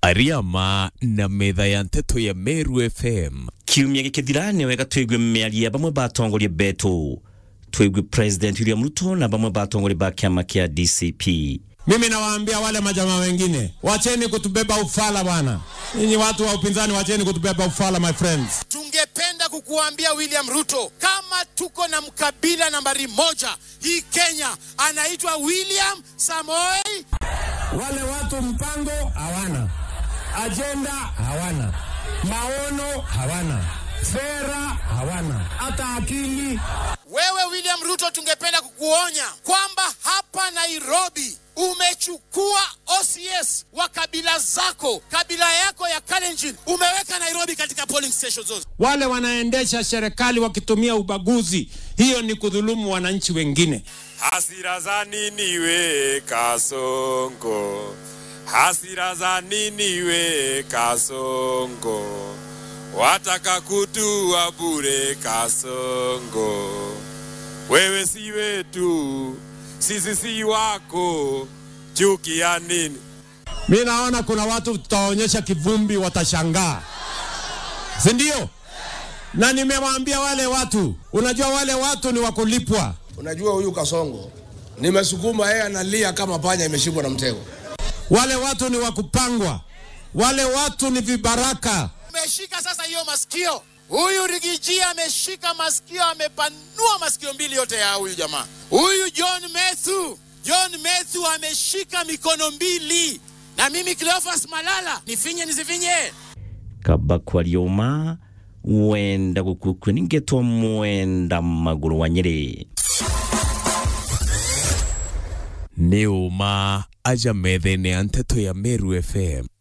Ariama na metha ya nteto ya Meru FM kiumia gikithirane wega twigwe miaria bamwe batongoria betu twigwe president William Ruto na bamwe batongoria ba kiama kia DCP Mimi nawaambia wale majamaa wengine, wacheni kutubeba ufala bwana. Ninyi watu wa upinzani, wacheni kutubeba ufala my friends. Tungependa kukuambia William Ruto, kama tuko na mkabila nambari moja hii Kenya, anaitwa William Samoei. Wale watu mpango hawana, ajenda hawana, maono hawana, sera hawana, hata akili. Wewe William Ruto, tungependa kukuonya kwamba hapa Nairobi umechukua OCS wa kabila zako, kabila yako ya Kalenjin, umeweka Nairobi katika polling stations zote. Wale wanaendesha serikali wakitumia ubaguzi, hiyo ni kudhulumu wananchi wengine. Hasira za nini we Kasongo? Hasira za nini we Kasongo? Wataka kutua bure Kasongo. Wewe si wetu, sisi si wako, chuki ya nini? Mi naona kuna watu tutaonyesha kivumbi, watashangaa, si ndio? Na nimewaambia wale watu, unajua wale watu ni wakulipwa. Unajua huyu Kasongo nimesukuma yeye analia kama panya imeshikwa na mtego. Wale watu ni wakupangwa, wale watu ni vibaraka. Ameshika sasa hiyo masikio. Huyu Rigiji ameshika masikio, amepanua masikio mbili yote ya huyu jamaa. Huyu John Methu, John Methu ameshika mikono mbili, na mimi Cleophas Malala nifinye nisifinye? kaba kwarioma wenda gukukwe ningetwa mwenda maguru wa nyeri nĩ ũma aja metha-inĩ ya nteto ya Meru FM